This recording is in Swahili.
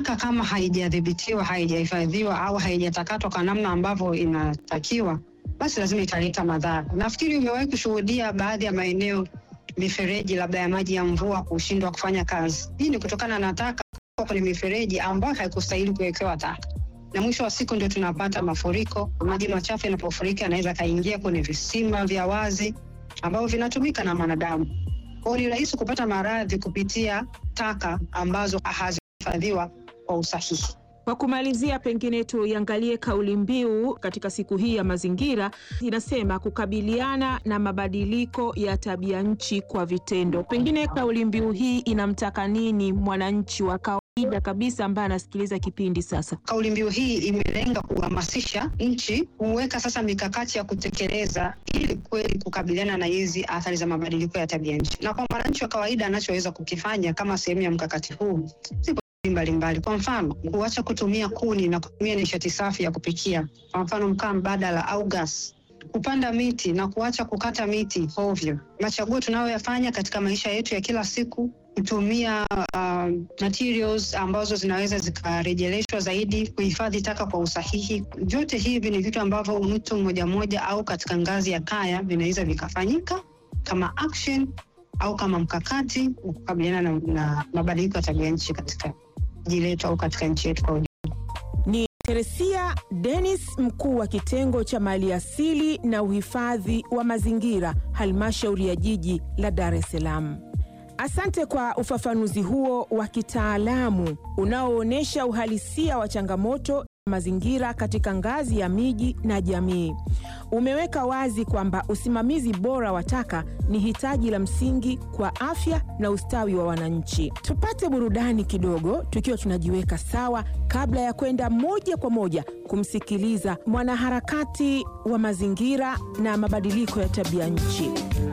taka kama haijadhibitiwa, haijahifadhiwa au haijatakatwa kwa namna ambavyo inatakiwa, basi lazima italeta madhara. Nafikiri umewahi kushuhudia baadhi ya maeneo mifereji labda ya maji ya mvua kushindwa kufanya kazi. Hii ni kutokana na taka kuwa kwenye mifereji ambayo haikustahili kuwekewa taka, na mwisho wa siku ndio tunapata mafuriko. Maji machafu yanapofurika yanaweza kaingia kwenye visima vya wazi ambavyo vinatumika na mwanadamu. Kwa hiyo ni rahisi kupata maradhi kupitia taka ambazo hazihifadhiwa kwa usahihi. Kwa kumalizia, pengine tuiangalie kauli mbiu katika siku hii ya mazingira. Inasema kukabiliana na mabadiliko ya tabia nchi kwa vitendo. Pengine kauli mbiu hii inamtaka nini mwananchi wa kawaida kabisa ambaye anasikiliza kipindi sasa? Kauli mbiu hii imelenga kuhamasisha nchi kuweka sasa mikakati ya kutekeleza ili kweli kukabiliana na hizi athari za mabadiliko ya tabia nchi, na kwa mwananchi wa kawaida anachoweza kukifanya kama sehemu ya mkakati huu zipo mbalimbali. Kwa mfano, kuacha kutumia kuni na kutumia nishati safi ya kupikia, kwa mfano mkaa mbadala au gas, kupanda miti na kuacha kukata miti ovyo. Machaguo tunayoyafanya katika maisha yetu ya kila siku, kutumia uh, materials ambazo zinaweza zikarejeleshwa zaidi, kuhifadhi taka kwa usahihi. Vyote hivi ni vitu ambavyo mtu mmoja mmoja au katika ngazi ya kaya vinaweza vikafanyika kama action au kama mkakati wa kukabiliana na, na mabadiliko ya tabia nchi katika jiji letu au katika nchi yetu kwa ujumla. Ni Teresia Dennis, mkuu wa kitengo cha maliasili na uhifadhi wa mazingira, halmashauri ya jiji la Dar es Salaam. Asante kwa ufafanuzi huo wa kitaalamu unaoonyesha uhalisia wa changamoto mazingira katika ngazi ya miji na jamii. Umeweka wazi kwamba usimamizi bora wa taka ni hitaji la msingi kwa afya na ustawi wa wananchi. Tupate burudani kidogo tukiwa tunajiweka sawa kabla ya kwenda moja kwa moja kumsikiliza mwanaharakati wa mazingira na mabadiliko ya tabia nchi